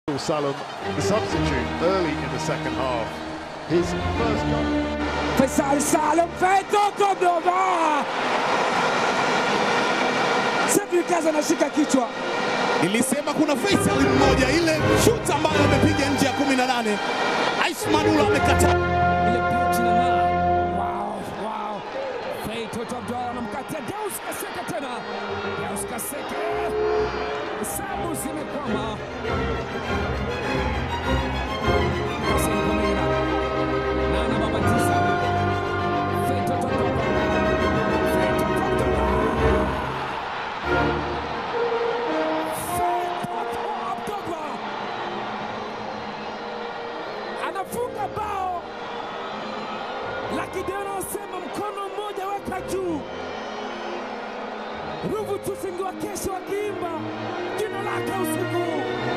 Salem, the substitute early in the second half. His first goal. Faisal Salem Feto Cordoba. Cedric Kaza anashika kichwa. Nilisema kuna Faisal mmoja, ile shoot ambayo amepiga nje ya 18 Aish Manula amekataa. Ile pitch inang'aa. Wow, wow. Fei Toto Abdalla anamkatia Deus Kaseke tena. Deus Kaseke. Hesabu zimekwama. Hassan Komera. Nana Babatisa. Fei Toto Abdalla. Fei Toto Abdalla. Fei Toto Abdalla. Anafunga bao lakini anasema mkono mmoja weka juu. Ruvu Tusingi wa kesho akiimba jina lake usiku huu.